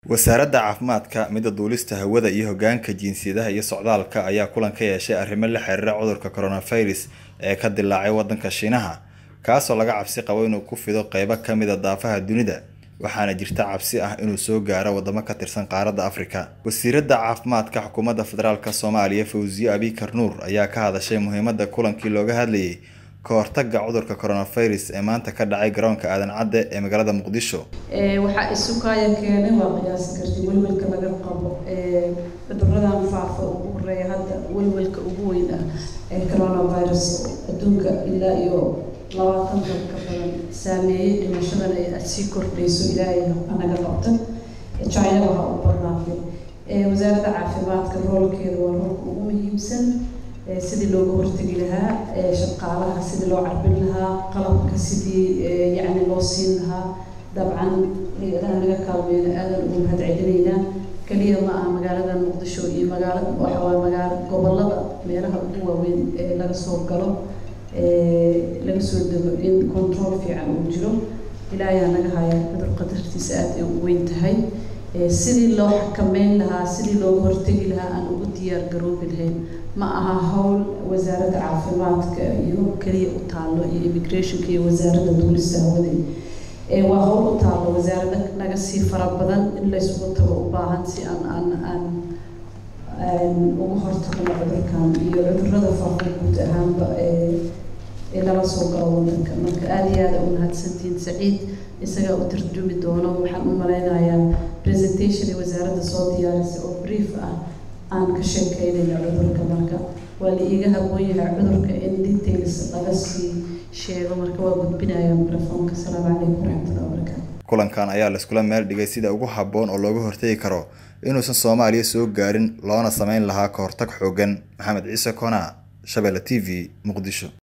wasaaradda caafimaadka midda duulista hawada iyo hoggaanka jinsiyadaha iyo socdaalka ayaa kulan ka yeeshay arrimo la xiriira cudurka coronavirus ee ka dilaacay waddanka shiinaha kaasoo laga cabsi qabo inuu ku fido qeybo ka mid a daafaha dunida waxaana jirta cabsi ah inuu soo gaaro wadamo ka tirsan qaaradda afrika wasiiradda caafimaadka xukuumadda federaalk soomaaliya fawziye abikar nuur ayaa ka hadashay muhiimadda kulankii looga hadlayay ka hortagga cudurka coronavirus ee maanta ka dhacay garoonka aadan cadde ee magaalada muqdisho waxaa isukaaya keenay waa qiyaasi karti welwelka laga qabo cuduradan faafa ugu horeeya hadda welwelka ugu weyn ah ee coronavirus adduunka ilaa iyo labaatan dal ka badan saameeyey dhimashadan ay sii kordhayso ilaahay anaga qabta china waxaa u badnaatay wasaaradda caafimaadka roolkeeda waa roolka ugu muhiimsan sidii looga hortegi lahaa shaqaalaha sidii loo carbin lahaa qalabka sidii yacni loo siin lahaa dabcan hay-adaha naga kaalmeyna aadan ugu mahad celinaynaa keliya ma aha magaalada muqdisho iyo magaala waxa waaye magaala gobolada meelaha ugu waaweyn ee laga soo galo laga soo dego in control fiican uu jiro ilaayaa naga haya cudur qadartiisa aada ay u weyn tahay sidii loo xakameyn lahaa sidii looga hortegi lahaa aan ugu diyaar garoobi lahayn ma aha howl wasaaradda caafimaadka iyo keliya u taallo iyo immigrationka iyo wasaaradda duulista hawada waa howl u taallo wasaarada naga sii fara badan in laysugu tago u baahan si aan aan aan uga hortagno cudurkan iyo cudurada faafa guud ahaanba ee lala soo galo wadanka marka aada iyo aada u mahadsantihiin saciid isagaa u tarjumi doono waxaan u malaynayaa presentation ee wasaaradda soo diyaarisay oo brief ah aan ka sheekeynayna cudurka marka waa la iiga haboon yahay cudurka in details laga sii sheego marka waa gudbinaya microfoonka asalaamu calaykum waraxmatullahi wabarakaatu kulankan ayaa laiskula meel dhigay sida ugu habboon oo looga hortegi karo inuusan soomaaliya soo gaarin loona sameyn lahaa ka hortag xoogan maxamed ciise kona shabeelle t v muqdisho